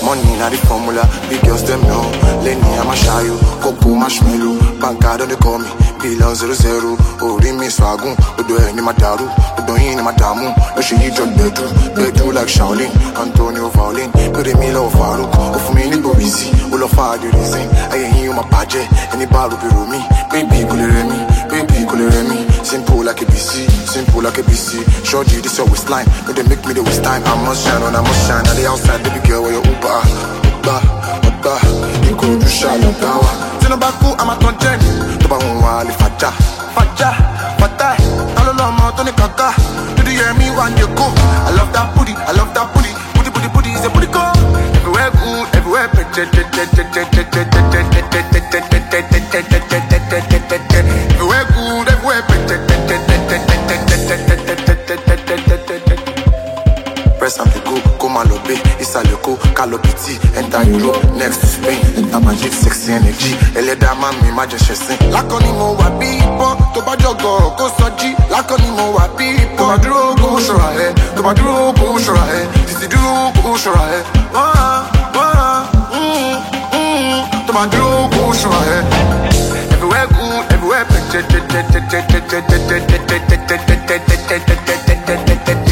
Money na the formula, big girls them know. Lenny I'ma shy you, Coco marshmallow. Banka don't they call me, Billion zero zero. Orí mi swagun, odo ẹ ni ma dàrú, odo yín ni ma dààmú. Ló ṣe yí jọ gbẹdú, gbẹdú like Shaolin, Antonio Violin. Péré mi lọ́wọ́ Faruk, ó fún mi ní gbòbísì, ó lọ fa the reason. Ayé yín ó ma bàjẹ́, ẹni bá rò bí rò mí. Baby kò lè rẹ mí, baby kò lè rẹ mí. Simple like ABC, simple like ABC. Shorty, this your waistline, no they make me the waste time. I must shine on, I must shine. On the outside, baby girl, where your Uber, Uber, Uber. Ìkòròdú ṣàlọ̀ dáwà. Tinubu kú, I'm a content. Tó bá wọn wà lè fàjà, fàjà, fàtà. Ta ló lọ́mọ tó ní kàkà? Dúdú yẹ mí wà ní Èkó. I love that booty, I love that booty. Booty, booty, booty is a booty call. Everywhere good, everywhere Everywhere good, everywhere Press and go, go malobe, isaleko, kalopiti, enter Europe, next to Spain, enter magic, sexy energy, ẹlẹ́dàá máa mi má jẹ́ ṣẹ̀sìn. Lákọ̀ ni mo wà bí ìbọn, tó bá jọ̀gọ̀ kó sọjí. Lákọ̀ ni mo wà bí ìbọn, tó bá dúró kó ṣọ́ra ẹ̀, tó bá dúró kó ṣọ́ra ẹ̀, títí dúró kó ṣọ́ra ẹ̀. Wọ́n wọ́n tó bá dúró kó ṣọ́ra ẹ̀. Everywhere good, everywhere